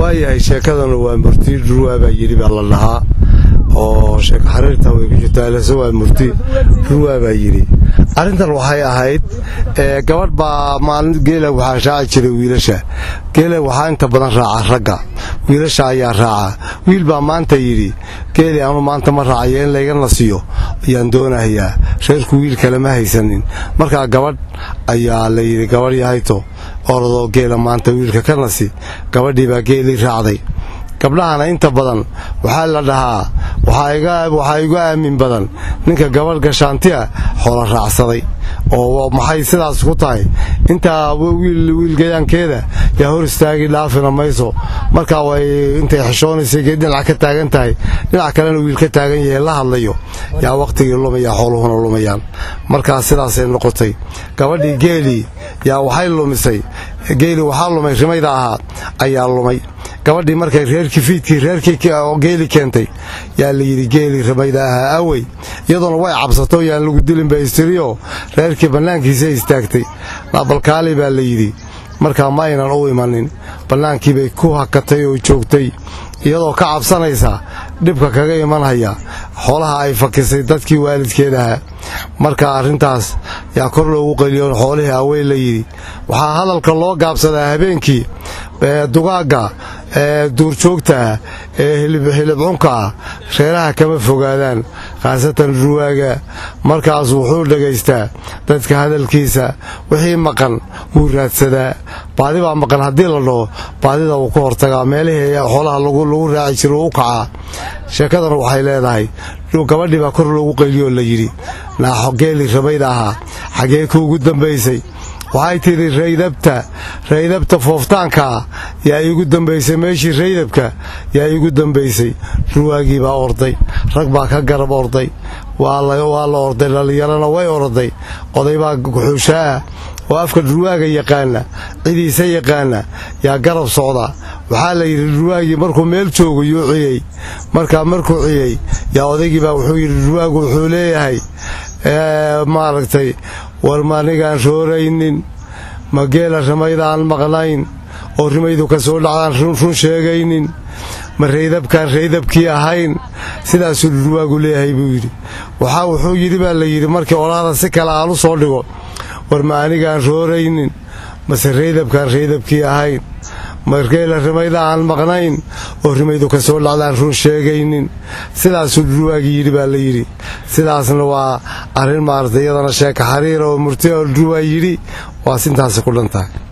waayahay sheekadana waa murti dhurwaa baa yidhi baa la dhahaa oo sheeko xariirta way ku jirtaa lase waa murti dhurwaa baa yidhi arrintan waxay ahayd gabadh baa maalin geela waxaa raaci jiray wiilasha geela waxaa inta badan raaca ragga wiilasha ayaa raaca wiil baa maanta yidhi geeli anu maanta ma raacayo in layga nasiyo ayaan doonahayaa reerku wiil kale ma haysanin markaa gabadh ayaa la yidhi gabadh yahayto orodoo geela maanta wiilka ka nasi gabadhii baa geelii raacday gabdhahana inta badan waxaa la dhahaa waxaa igu aamin badan ninka gabadh gashaantiya xoola raacsaday oo maxay sidaas ku tahay intaa wiilgayaankeeda yaa hor istaagi dhaafina mayso markaa way intay xishoonaysa dhinac ka taagan tahay dhinac kalena wiil ka taagan yahay la hadlayo yaa wakhtigii lumaya xooluhuna lumayaan markaa sidaasay noqotay gabadhii geelii yaa waxay lumisay geelii waxaa lumay rimayda ahaa ayaa lumay gabadhii markay reerkii fiidkii reerkii geeli keentay yaa la yidhi geelii rimayda ahaa awey iyadoona way cabsato yaan lagu dilin ba istiriyo reerkii bannaankiisa istaagtay balkaali baa la yidhi markaa ma aynan u imanin bannaankii bay ku hakatay oo joogtay iyadoo ka cabsanaysa dhibka kaga imanhaya xoolaha ay fakisay dadkii waalidkeedaha marka arrintaas yaa kor loogu qeliyo xoolihii awey la yidhi waxaa hadalka loo gaabsadaa habeenkii dugaagga ee duurjoogtaah ee hilibcunka ah reeraha kama fogaadaan khaasatan ruwaaga markaas wuxuu dhagaystaa dadka hadalkiisa wixii maqan wuu raadsadaa baadi baa maqan haddii la dhaho baadida wuu ka hortagaa meelihii xoolaha lagu raaci jira u kacaa sheekadana waxay leedahay gabadhii baa kor loogu qeyliyoo la yidhi naaxo geeli rabayda ahaa xaggee ku ugu dambaysay waxay tidhi raydabta raydabta fooftaankaa yaa iigu dambaysay meeshii raydabka yaa iigu dambaysay ruwaagii baa orday rag baa ka garab orday waa la orday dhallinyarana way orday oday baa guxuushaah oo afka ruwaaga yaqaana cidiisa yaqaana yaa garab socda waxaa la yidhi ruwaagii markuu meel joogo yuu ciyey markaa markuu ciyey yaa odaygii baa wuxuu yidhi ruwaagu wuxuu leeyahay maaragtay war maanigaan rooraynin ma geela rimayda aan maqnayn oo rimaydu ka soo dhacdaan run sheegaynin ma raydabkaan raydabkii ahayn sidaasuu ruwaagu leeyahay buu yidhi waxaa wuxuu yidhi baa la yidhi markii olaada si kale aan u soo dhigo war ma anigaan rooraynin mase raydabkaan raydabkii ahayn margeela rimayda aan maqnayn oo rimaydu ka soo dhacdaan run sheegaynin sidaasuu ruwaagii yidhi baa la yidhi sidaasna waa arrin maaragtay iyadana sheeka xariira oo murti oo ruwaa yidhi waa sintaasi ku dhantahay